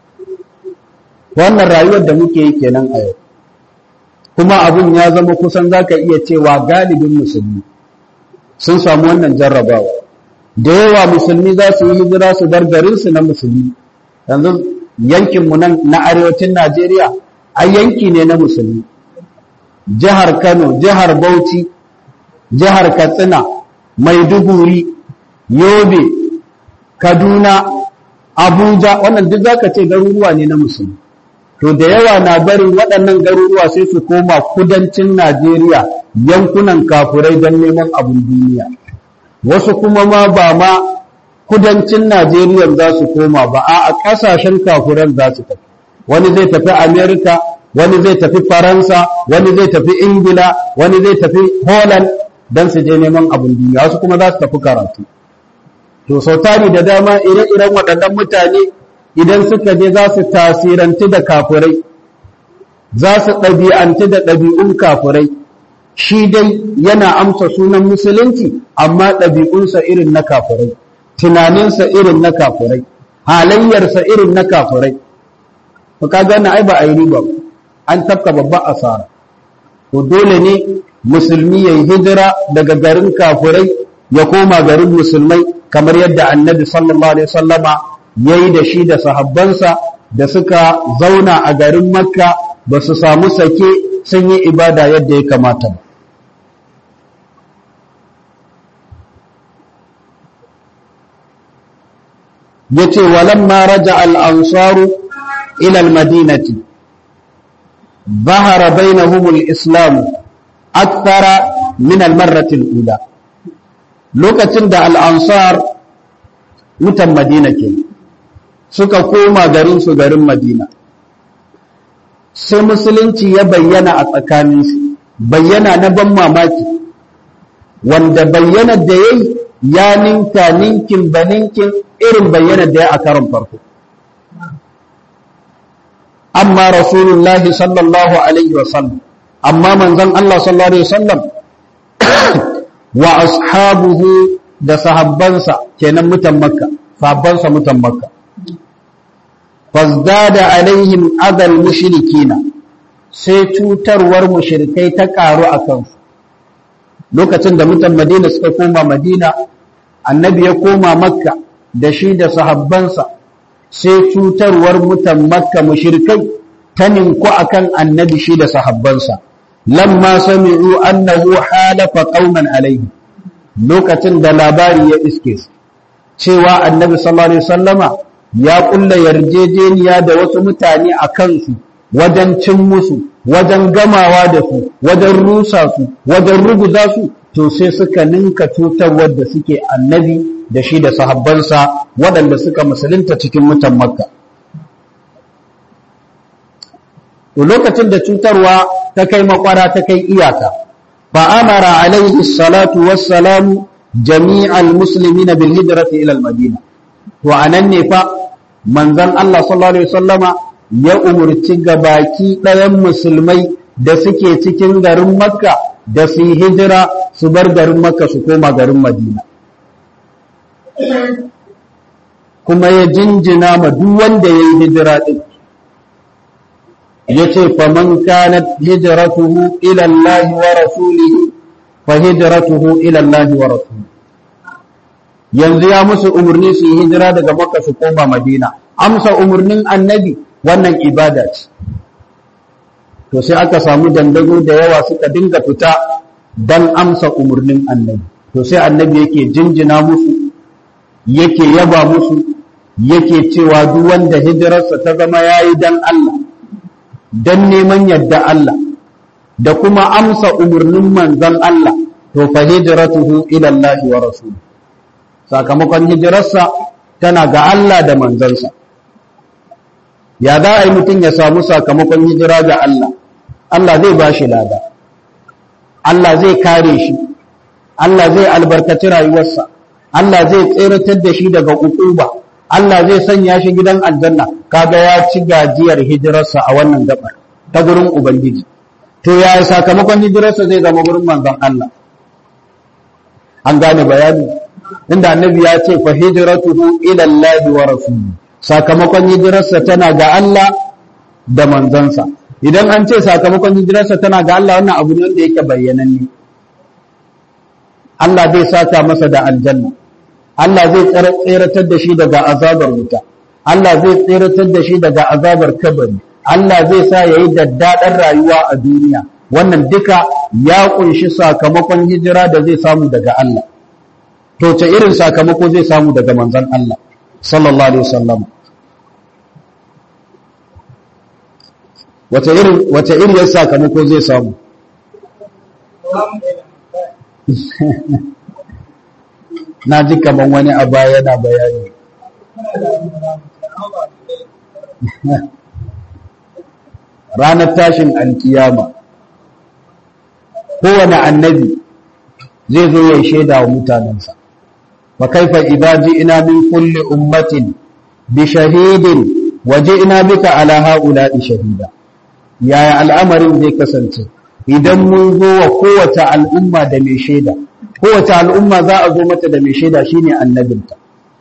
wannan rayuwar da muke yi kenan a yau kuma abin ya zama kusan za ka iya cewa galibin musulmi sun samu wannan jarrabawa da yawa musulmi za su yi hijira su bar garinsu na musulmi yanzu yankinmu nan na arewacin najeriya a yanki ne na musulmi jihar kano jihar bauchi jihar katsina maiduguri yobe kaduna abuja wannan duk zaka ce garuruwa ne na musulmi to da yawa na barin waɗannan garuruwa sai su koma kudancin najeriya yankunan kafurai don neman abin duniya wasu kuma ma ba ma kudancin najeriya za su koma ba a ƙasashen kafuran za su tafi wani zai tafi amerika wani zai tafi faransa wani zai tafi ingila wani zai tafi holland don su je neman abin duniya wasu kuma za su tafi karatu to sau tari da dama ire-iren waɗannan mutane idan suka je za su tasiranti da kafurai za su ɗabi'anti da ɗabi'un kafurai shi dai yana amsa sunan musulunci amma ɗabi'unsa irin na kafurai tunaninsa irin na kafurai halayyarsa irin na kafurai to kaga wannan ai ba a yi riba ba an tafka babban asara to dole ne musulmi ya yi hijira daga garin kafurai ya koma garin musulmai kamar yadda annabi sallallahu alaihi wasallama ya yi da shi da sahabbansa da suka zauna a garin makka ba su samu sake sun yi ibada yadda ya kamata ba yace walamma raja al-ansaru ila al-madinati ظهر بينهم الإسلام أكثر من المرة الأولى lokacin da al'ansar mutan madina ke suka koma garinsu garin madina sai musulunci ya bayyana a tsakaninsu bayyana na ban mamaki wanda bayyana da ya ya ninka ninkin ba ninkin irin bayyana da ya a karon farko amma rasulullahi sallallahu alaihi wasallam amma manzon Allah sallallahu alaihi wasallam wa ashabuhu da sahabbansa kenan mutan makka sahabbansa mutan makka fazdada alaihim adal mushrikina sai cutarwar mushrikai ta karu a kansu lokacin da mutan madina suka koma madina annabi ya koma makka da shi da sahabbansa sai cutarwar mutan makka mushrikai ta ninku akan annabi shi da sahabbansa lamma sami'u annahu halafa qauman alaihi lokacin da labari ya iske su cewa annabi sallallahu alaihi wasallama ya kulla yarjejeniya da wasu mutane a kansu wajen cin musu wajen gamawa da su wajen rusa su wajen ruguza su to sai suka ninka cutarwar da suke annabi da shi da sahabbansa waɗanda suka musulunta cikin mutan makka to lokacin da cutarwa ta kai makwara ta kai iyaka fa amara alaihi salatu wassalamu jami'al muslimina bil hijrati ila al madina to anan ne fa manzon Allah sallallahu alaihi wasallama ya umurci gabaki ɗayan musulmai da suke cikin garin makka da su yi hijira su bar garin makka su koma garin madina kuma ya jinjina ma duk wanda ya yi hijira ɗin ya ce faman kanat hijratuhu ila Allah wa rasulihi fa hijratuhu ila Allah wa rasulihi yanzu ya musu umarni su yi hijira daga makka su koma madina amsa umarnin annabi wannan ibada ce to sai aka samu dandago da yawa suka dinga fita dan amsa umarnin annabi to sai annabi yake jinjina musu yake yaba musu yake cewa duk wanda hijirarsa ta zama yayi dan Allah dan neman yadda Allah da kuma amsa umarnin manzon Allah to fa hijratuhu ila Allah wa rasul sakamakon hijirarsa tana ga Allah da manzansa ya za a yi mutum ya samu sakamakon hijira ga Allah Allah zai ba shi lada Allah zai kare shi Allah zai albarkaci rayuwarsa Allah zai tseratar da shi daga ukuba Allah zai sanya shi gidan aljanna kaga ya ci gajiyar hijirarsa a wannan gabar ta gurin ubangiji to ya sakamakon hijirarsa zai zama gurin manzon Allah an gane bayani inda annabi ya ce fa hijratuhu ila Allah wa rasulihi sakamakon hijirarsa tana ga Allah da manzansa idan an ce sakamakon hijirarsa tana ga Allah wannan abu ne wanda yake bayyananne Allah zai saka masa da aljanna Allah zai tseratar da shi daga azabar wuta Allah zai tseratar da shi daga azabar kabari Allah zai sa yayi daddaɗar rayuwa a duniya wannan duka ya kunshi sakamakon hijira da zai samu daga Allah to ce irin sakamako zai samu daga manzon Allah sallallahu alaihi wasallam wace irin wace irin sakamako zai samu na ji kaman wani a baya yana bayani ranar tashin alkiyama kowane annabi zai zo ya shaida wa mutanensa fa kaifa idza ji'na min kulli ummatin bi shahidin wa ji'na bika ala ha'ula'i shahida yaya al'amarin zai kasance idan mun zo wa kowace al'umma da mai shaida kowace al'umma za a zo mata da mai shaida shine annabinta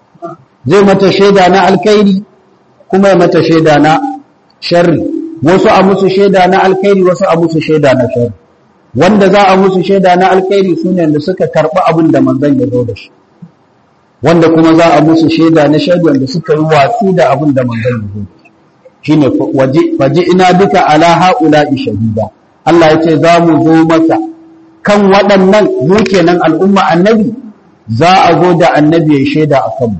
zai mata shaida na alkhairi kuma ya mata shaida na sharri wasu a musu shaida na alkhairi wasu a musu shaida na sharri wanda za a musu shaida na alkhairi sune da suka karɓi abin da manzon ya zo da shi wanda kuma za a musu shaida na sharri wanda suka yi watsi da abin da manzon ya zo da shi shine faji ina duka ala haula'i shahida Allah ya ce za mu zo maka kan waɗannan mu kenan al'umma annabi za a zo da annabi ya shaida a kanmu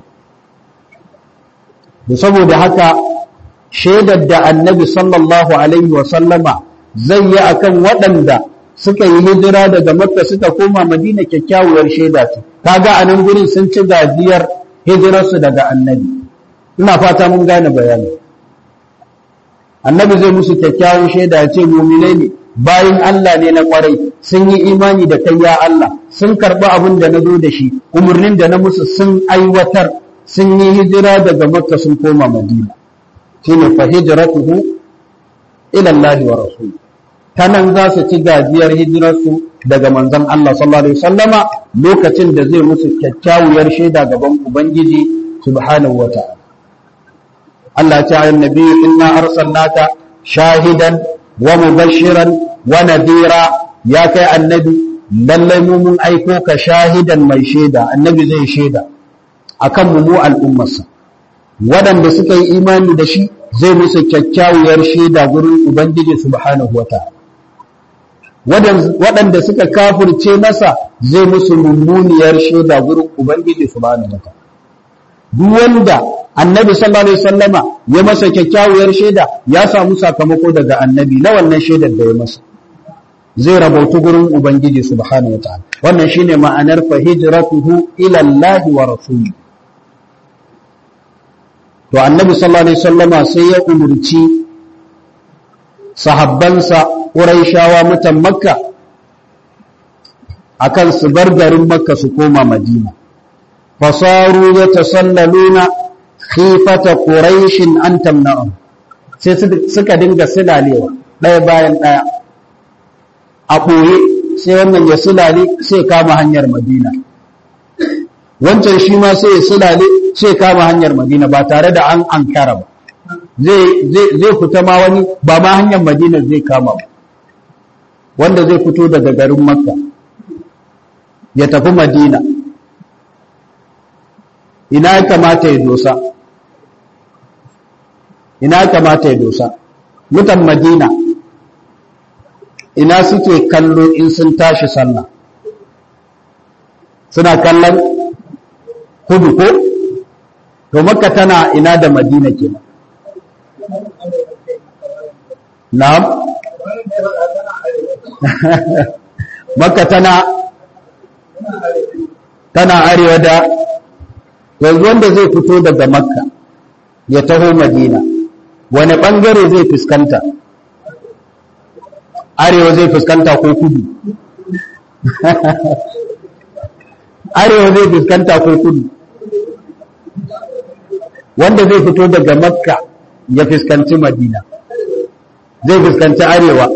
da saboda haka shaidar da annabi sallallahu alaihi wa sallama zai yi akan waɗanda suka yi hijira daga makka suka koma madina kyakkyawar shaida ce kaga a nan gurin sun ci gajiyar hijirarsu daga annabi ina fata mun gane bayani annabi zai musu kyakkyawan shaida ya ce muminai ne bayan Allah ne na kwarai sun yi imani da kai ya Allah sun karɓi abin da na zo da shi umarnin da na musu sun aiwatar sun yi hijira daga makka sun koma madina shine fa hijratuhu ila Allah wa rasul tanan za su ci gajiyar hijirarsu daga manzon Allah sallallahu alaihi wasallama lokacin da zai musu kyakkyawar shaida gaban ubangiji subhanahu wa ta'ala Allah ta yi nabi inna arsalnaka shahidan wa mubashiran wa nadira ya kai annabi lallai mu mun aiko ka shahidan mai shaida annabi zai shaida akan mu mu al'ummarsa waɗanda suka yi imani da shi zai musu kyakkyawar shaida gurin ubangiji subhanahu wataala waɗanda suka kafirce masa zai musu mummuniyar shaida gurin ubangiji subhanahu wataala duk wanda annabi sallallahu alaihi wasallama ya masa kyakkyawar shaida ya samu sakamako daga annabi na wannan shaidar da ya masa zai rabautu gurin ubangiji subhanahu wataala wannan shine ma'anar fa hijratuhu ila Allah wa rasuli to annabi sallallahu alaihi wasallama sai ya umurci sahabbansa quraishawa mutan makka akan su bar garin makka su koma madina fasaru yatasallaluna khifata quraishin an tamna'um sai suka dinga silalewa ɗaya bayan ɗaya a ɓoye sai wannan ya silale sai kama hanyar madina wancan shi ma sai ya silale sai kama hanyar madina ba tare da an ankara ba zai fita ma wani ba ma hanyar madina zai kama ba wanda zai fito daga garin makka ya tafi madina ina ya kamata ya dosa ina ya kamata ya dosa mutan madina ina suke kallo in sun tashi sallah suna kallon kudu ko to makka tana ina da madina kenan na'am makka tana tana arewa da yanzu wanda zai fito daga makka ya taho madina wani bangare zai fuskanta arewa zai fuskanta ko kudu arewa zai fuskanta ko kudu wanda zai fito daga makka ya fuskanci madina zai fuskanci arewa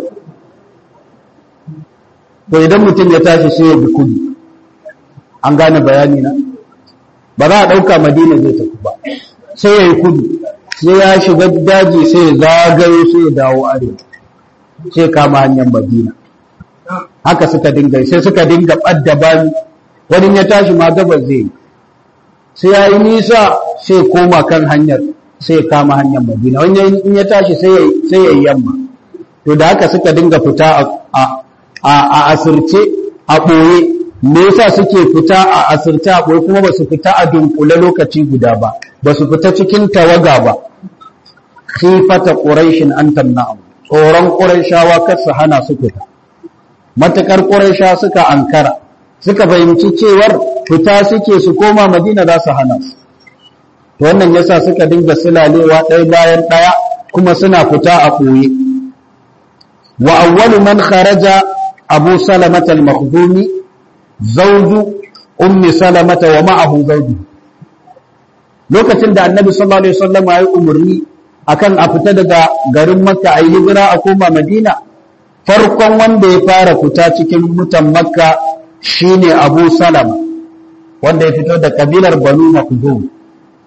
to idan mutum ya tashi sai ya bi kudu an gane bayani na ba za a ɗauka madina zai tafi ba sai ya yi kudu sai ya shiga daji sai ya zagayo sai ya dawo arewa sai kama hanyar madina haka suka dinga sai suka dinga ɓadda bani wani ya tashi ma gabas zai yi sai ya yi nisa sai koma kan hanyar sai ya kama hanyar madina wani in ya tashi sai ya yi yamma to da haka suka dinga fita a asirce a ɓoye me yasa suke fita a asirce a ɓoye kuma ba su fita a dunkule lokaci guda ba ba su fita cikin tawaga ba khifata quraishin an tamna'u tsoron quraishawa kar su hana su fita matakar quraisha suka ankara suka fahimci cewar fita suke su koma madina za su hana su to wannan yasa suka dinga silalewa ɗaya bayan ɗaya kuma suna fita a ɓoye wa awwalu man kharaja abu salamata al-makhdumi zawju ummi salamata wa ma'ahu zawju lokacin da annabi sallallahu alaihi wasallam ya yi umarni akan a fita daga garin makka a yi hijira a koma madina farkon wanda ya fara fita cikin mutan makka shine abu salama wanda ya fito da kabilar banu makhzum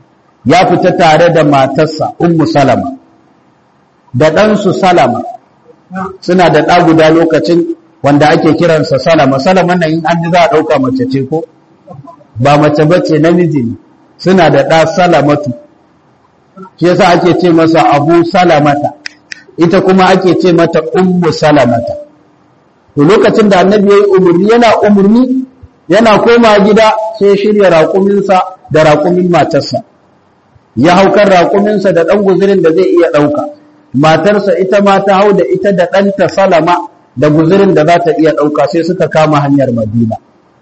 ya fita tare da matarsa ummu salama da ɗansu salama suna da ɗa guda lokacin wanda ake kiransa salama salama nan in an ji za a ɗauka mace ce ko ba mace ba ce namiji ne suna da ɗa salamatu shi yasa ake ce masa abu salamata ita kuma ake ce mata ummu salamata to lokacin da annabi ya yi umarni yana umarni yana koma gida sai shirya raƙuminsa da raƙumin matarsa ya haukar raƙuminsa da ɗan guzurin da zai iya ɗauka matarsa ita ma ta hau da ita da ɗanta salama da guzurin da za ta iya ɗauka sai suka kama hanyar madina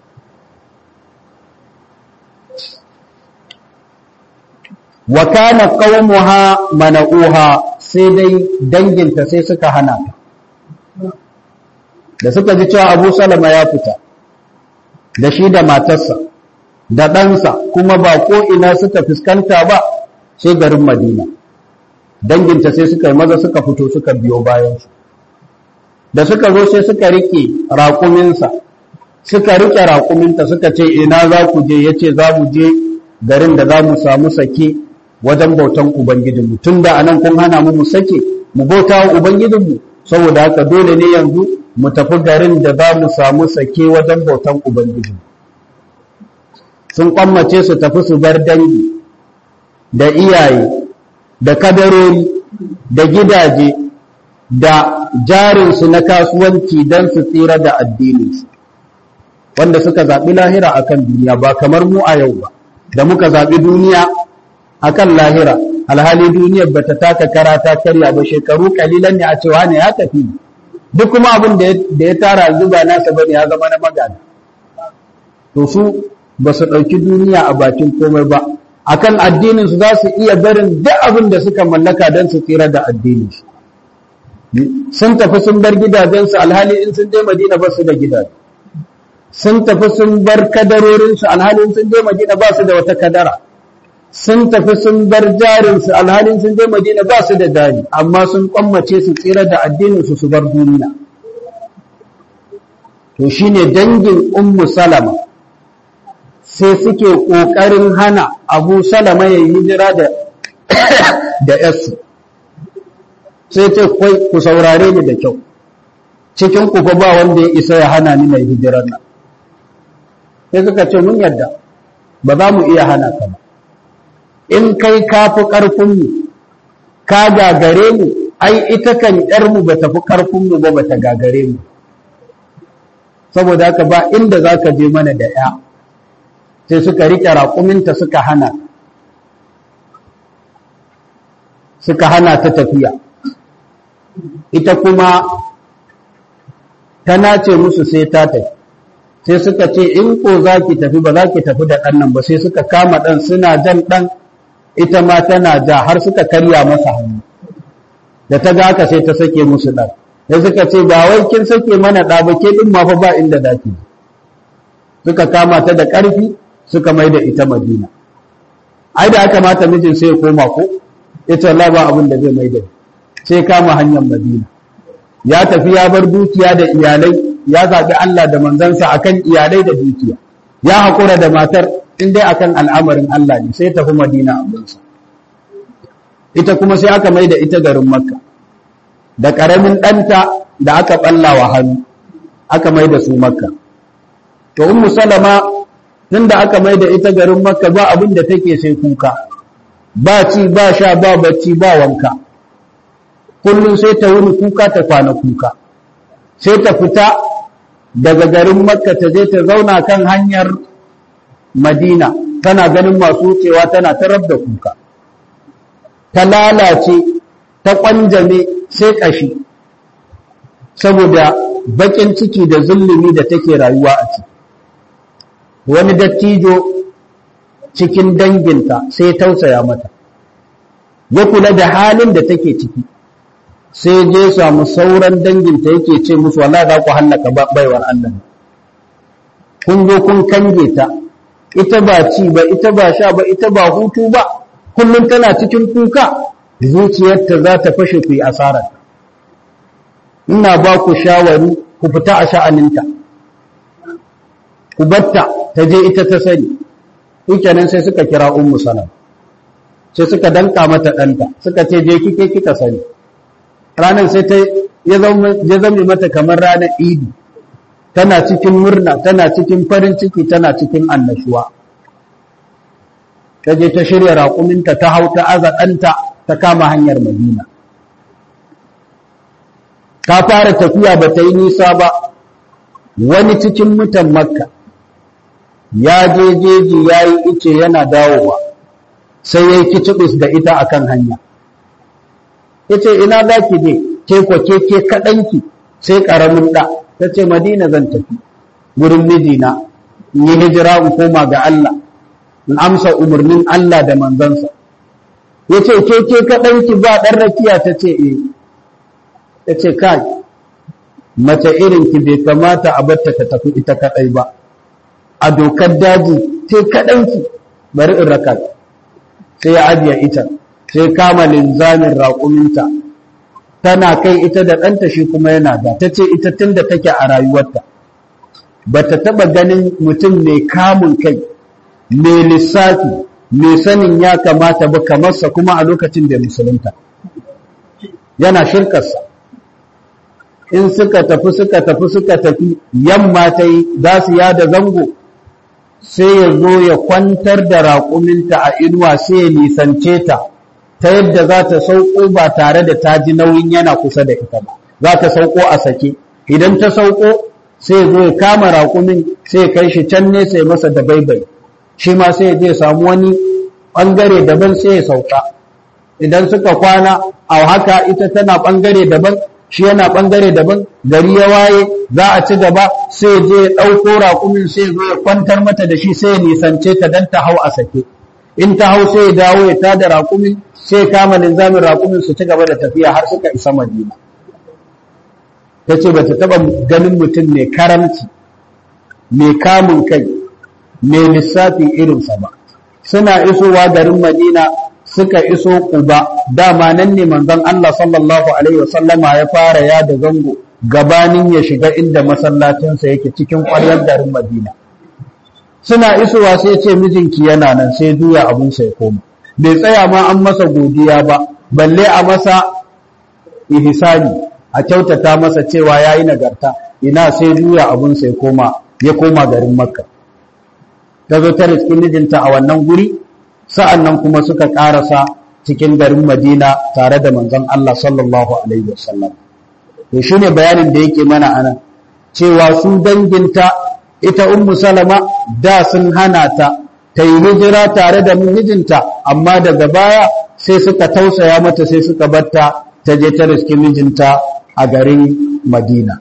wa kana qaumuha mana'uha sai dai danginta sai suka hana ta da suka ji cewa Abu Salama ya fita da shi da matarsa da ɗansa kuma ba ko ina suka fuskanta ba sai garin Madina danginta sai suka yi maza suka fito suka biyo bayansu da suka zo sai suka rike raƙuminsa suka rike raƙuminta suka ce ina za ku je ya ce za mu je garin da za mu samu sake wajen bautan Ubangijinmu tun da anan kun hana mu mu sake mu bauta wa Ubangijinmu saboda haka dole ne yanzu mu tafi garin da za mu samu sake wajen bautan Ubangijinmu sun kwammace su tafi su bar dangi da iyaye da kadarori da gidaje da jarinsu na kasuwanci don su tsira da addininsu wanda suka zaɓi lahira akan duniya ba kamar mu a yau ba da muka zaɓi duniya akan lahira alhali duniyar ba ta taka kara ta karya ba shekaru kalilan ne a cewa ne ya tafi duk kuma abin da ya tara zuba nasa bane ya zama na magana to su ba su ɗauki duniya a bakin komai ba akan addinin su za su iya barin duk abin da suka mallaka don su tsira da addinin su sun tafi sun bar gidajensu alhali in sun je madina ba su da gidaje sun tafi sun bar kadarorinsu alhali in sun je madina ba su da wata kadara sun tafi sun bar jarinsu alhalin sun je madina ba su da jari amma sun kwammace su tsira da addininsu su bar duniya to shine dangin ummu salama sai suke ƙoƙarin hana abu salama ya yi hijira da da yasu sai ce kwai ku saurare ni da kyau cikin ku fa ba wanda ya isa ya hana ni mai hijirar nan sai suka ce mun yadda ba za mu iya hana ka ba in kai ka fi ƙarfinmu ka gagare mu ai ita kan ƴarmu ba ta fi ƙarfinmu ba ba ta gagare mu saboda haka ba inda za ka je mana da ya sai suka riƙe raƙuminta suka hana suka hana ta tafiya ita kuma ta nace musu sai ta tafi sai suka ce in ko za ki tafi ba za ki tafi da ɗan nan ba sai suka kama ɗan suna jan ɗan ita ma tana ja har suka karya masa hannu da ta ga haka sai ta sake musu ɗan sai suka ce ba wai kin sake mana ɗa ba ke ɗin ma fa ba inda za ki suka kama ta da ƙarfi suka mai da ita madina ai da aka mata mijin sai ya koma ko ita Allah ba abin da zai mai da sai kama hanyar madina ya tafi ya bar dukiya da iyalai ya zaɓi Allah da manzansa akan iyalai da dukiya ya haƙura da matar in dai akan al'amarin Allah ne sai tafi madina abinsa ita kuma sai aka mai da ita garin makka da ƙaramin ɗanta da aka ɓallawa hannu aka mai da su makka to ummu salama tun da aka mai da ita garin makka ba abin da take sai kuka ba ci ba sha ba bacci ba wanka kullum sai ta wuni kuka ta kwana kuka sai ta fita daga garin makka ta je ta zauna kan hanyar madina tana ganin masu wucewa tana ta da kuka ta lalace ta kwanjame sai kashi saboda bakin ciki da zulumi da take rayuwa a ciki wani dattijo cikin danginta sai tausaya mata ya kula da halin da take ciki sai je samu sauran danginta yake ce musu wallahi za ku hallaka baiwar Allah kun zo kun kange ta ita ba ci ba ita ba sha ba ita ba hutu ba kullum tana cikin kuka zuciyarta za ta fashe ku yi asarar ina ba ku shawari ku fita a sha'aninta ku batta ta je ita ta sani kenan sai suka kira ummu salam sai suka danka mata ɗanta suka ce je kike kika sani ranar sai ta ya zama mata kamar ranar idi tana cikin murna tana cikin farin ciki tana cikin annashuwa ta je ta shirya raƙuminta ta hau ta aza ɗanta ta kama hanyar madina ta fara tafiya ba ta yi nisa ba wani cikin mutan makka ya je jeji ya yi ice yana dawowa sai ya yi kicibis da ita akan hanya ya ce ina za ki je ke kwake ke kaɗanki sai ƙaramin ɗa ta ce madina zan tafi wurin mijina in yi hijira in koma ga Allah in amsa umarnin Allah da manzansa ya ce ke ke kaɗanki ba ɗan rakiya ta ce e ta ce kai mace irinki bai kamata a batta ta tafi ita kaɗai ba a dokar daji sai kaɗanki bari in raka sai ya ajiye ita sai kama linzamin raƙuminta tana kai ita da ɗanta shi kuma yana da ta ce ita tun da take a rayuwarta ba ta taɓa ganin mutum mai kamun kai mai lissafi mai sanin ya kamata ba kamarsa kuma a lokacin da musulunta yana shirkarsa in suka tafi suka tafi suka tafi yamma ta yi za su yada zango sai ya zo ya kwantar da raƙuminta a inuwa sai ya nisance ta ta yadda za ta sauko ba tare da ta ji nauyin yana kusa da ita ba za ta sauko a sake idan ta sauko sai ya zo ya kama raƙumin sai ya kai shi can nesa ya masa da baibai shi ma sai ya je samu wani ɓangare daban sai ya sauka idan suka kwana a haka ita tana ɓangare daban shi yana ɓangare daban gari ya waye za a ci gaba sai je ya ɗauko raƙumin sai zo ya kwantar mata da shi sai ya nisance ta don ta hau a sake in ta hau sai ya dawo ya tada raƙumin sai kama linzamin raƙumin su ci gaba da tafiya har suka isa madina ta ce ba ta taɓa ganin mutum mai karamci mai kamun kai mai lissafi irinsa ba suna isowa garin madina suka iso Quba dama nan ne manzon Allah sallallahu alaihi wasallama ya fara yada zango gabanin ya shiga inda masallacinsa yake cikin ƙwaryar garin Madina suna isowa sai ce mijinki yana nan sai juya abun sai koma bai tsaya ma an masa godiya ba balle a masa ihsani a kyautata masa cewa yayi nagarta ina sai juya abun sai koma ya koma garin Makka ta zo ta riskin mijinta a wannan guri sa'an nan kuma suka ƙarasa cikin garin Madina tare da manzon Allah sallallahu Alaihi wasallam. To shi ne bayanin da yake mana anan, cewa su danginta ita Ummu Salama da sun hana ta, ta yi hijira tare da mijinta, amma daga baya sai suka tausaya mata sai suka batta ta je ta riski mijinta a garin Madina.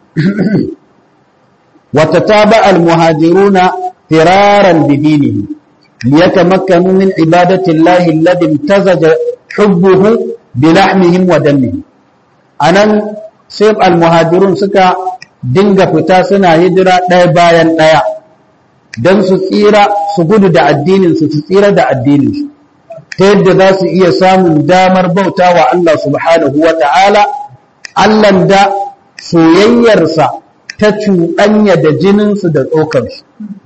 Wata taba al-muhajiruna firaran bidinihi. ليتمكنوا من عبادة الله الذي امتزج حبه بلحمهم ودمهم anan sai almuhajirun suka dinga fita suna hijira ɗaya bayan ɗaya don su tsira su gudu da addininsu su tsira da addininsu ta yadda za su iya samun damar bauta wa Allah subhanahu wa ta'ala Allahn da soyayyarsa ta cuɗanya da jininsu da tsokansu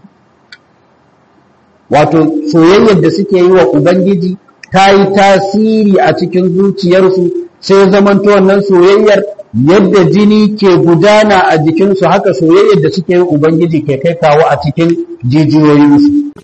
wato soyayyar da suke yi wa Ubangiji ta yi tasiri a cikin zuciyarsu sai zamanto wannan soyayyar yadda jini ke gudana a jikinsu haka soyayyar da suke yi Ubangiji ke kai kawo a cikin jijiyoyinsu